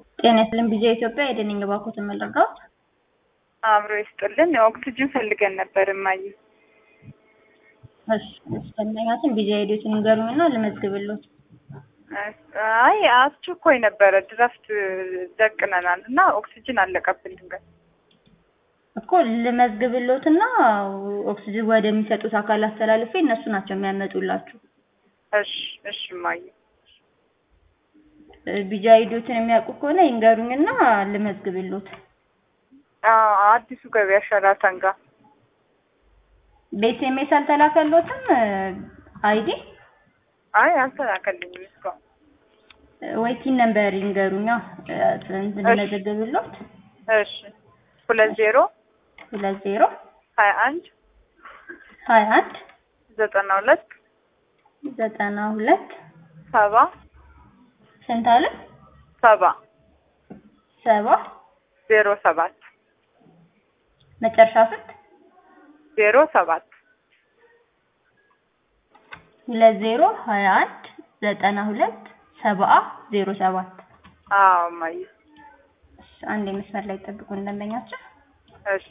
ጤና ይስጥልኝ ቢጂአይ ኢትዮጵያ የደንኝ ባኮትን መለርዳት አብሮ ይስጥልን። ኦክሲጅን ፈልገን ነበር እማዬ። እሺ ፈለጋችን ቢጂአይ ሄዶችን ንገሩኝና ልመዝግብልዎት። አይ አስቸኳይ ነበረ ድራፍት ደቅነናል እና ኦክሲጅን አለቀብን ድንገት። እኮ ልመዝግብልዎትና ኦክሲጅን ወደሚሰጡት አካል አስተላልፌ እነሱ ናቸው የሚያመጡላችሁ። እሺ እሺ እማዬ። ቢጂአይ ሄዶችን የሚያውቁ ከሆነ ይንገሩኝና ልመዝግብልዎት። አዎ አዲሱ ገበያ ሸራተን ጋር በኤስኤምኤስ አልተላከልዎትም አይዲ አይ አልተላከልኝም እስካሁን። ወይ ቲን ነምበር ይንገሩኛ ልመዘግብልዎት። እሺ ሁለት ዜሮ ሁለት ዜሮ ሀያ አንድ ሀያ አንድ ዘጠና ሁለት ዘጠና ሁለት ሰባ ስንት አለ? ሰባ ሰባ ዜሮ ሰባት መጨረሻ ስንት? ዜሮ ሰባት ሁለት ዜሮ ሀያ አንድ ዘጠና ሁለት ሰባ ዜሮ ሰባት አዎ እማዬ። እሺ፣ አንድ የመስመር ላይ ጠብቁ እንደመኛቸው እሺ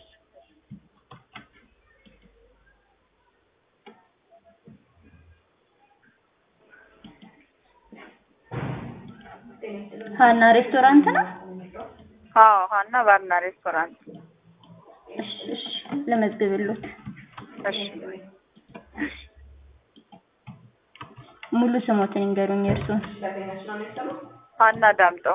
ሀና ሬስቶራንት ነው። አዎ ሀና ባርና ሬስቶራንት። እሺ እሺ፣ ልመዝግብልዎት። እሺ ሙሉ ስሞትን ይንገሩኝ እርሱን። ሀና ዳምጠው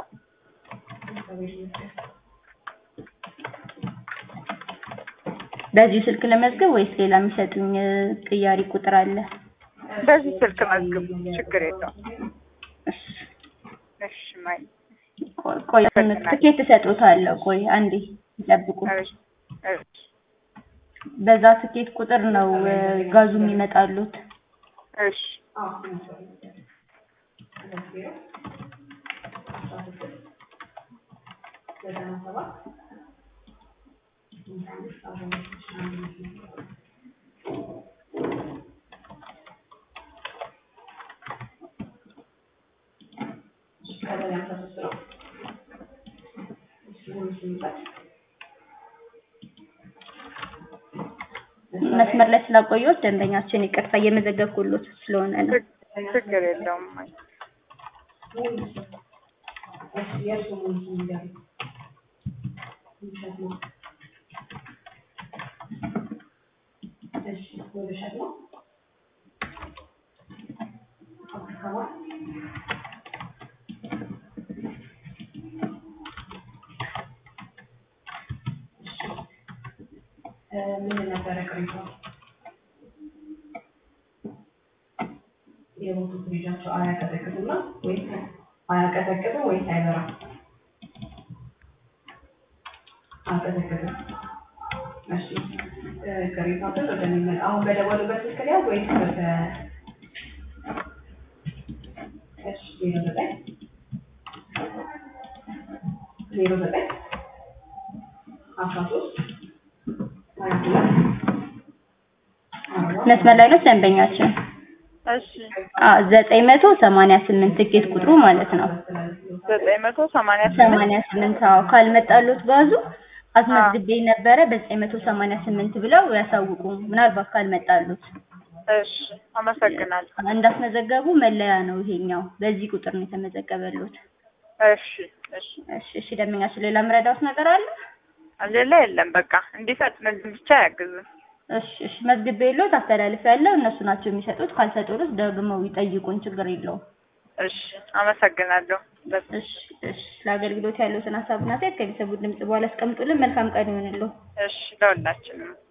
በዚሁ ስልክ ለመዝገብ ወይስ ሌላ የሚሰጡኝ ቅያሪ ቁጥር አለ? በዚህ ስልክ መዝግቡ፣ ችግር የለውም። እሺ እሺ እማዬ። ቆይ ቆይ ትኬት እሰጥዎታለሁ። ቆይ አንዴ ይጠብቁ። እሺ እሺ በዛ ትኬት ቁጥር ነው ጋዙ የሚመጣሉት። እሺ መስመር ላይ ስላቆየሁት ደንበኛችን ይቅርታ እየመዘገብኩሎት ስለሆነ ነው። ችግር የለውም እማዬ። ምን ነበረ ቅሬታው? የሞቱት ልጃቸው አያቀዘቅዝም ነው ወይስ አያቀዘቅዝም ወይስ አይበራም? አያቀዘቅዝም። እሺ ቅሬታው ግን ወደሚመጣ አሁን በደወሉበት ስልክ ላይ ወይስ በተ እሺ ዜሮ ዘጠኝ ዜሮ ዘጠኝ አስራ ሶስት መስመር ላይ ነው ደንበኛችን። እሺ አዎ ዘጠኝ መቶ ሰማንያ ስምንት ትኬት ቁጥሩ ማለት ነው። ዘጠኝ መቶ ሰማንያ ስምንት ሰማንያ ስምንት አዎ ካልመጣሉት ጋዙ አስመዝግቤ ነበረ በዘጠኝ መቶ ሰማንያ ስምንት ብለው ያሳውቁ ምናልባት ካልመጣሉት እሺ አመሰግናለሁ። እንዳስመዘገቡ መለያ ነው ይሄኛው በዚህ ቁጥር ነው የተመዘገበሉት። እሺ እሺ እሺ እሺ ደንበኛችን ሌላ ምረዳውት ነገር አለ? ሌላ የለም በቃ እንዲፈጥንልን ብቻ ያግዙን። እሺ እሺ መዝግቤልዎት አስተላልፌያለሁ እነሱ ናቸው የሚሰጡት ካልሰጡት ደግመው ይጠይቁን ችግር የለውም። እሺ አመሰግናለሁ። እሺ እሺ ለአገልግሎት ያለዎትን ሀሳብና አስተያየት ከቤተሰቡ ድምጽ በኋላ አስቀምጡልን መልካም ቀን ይሁንልዎ። እሺ ለሁላችንም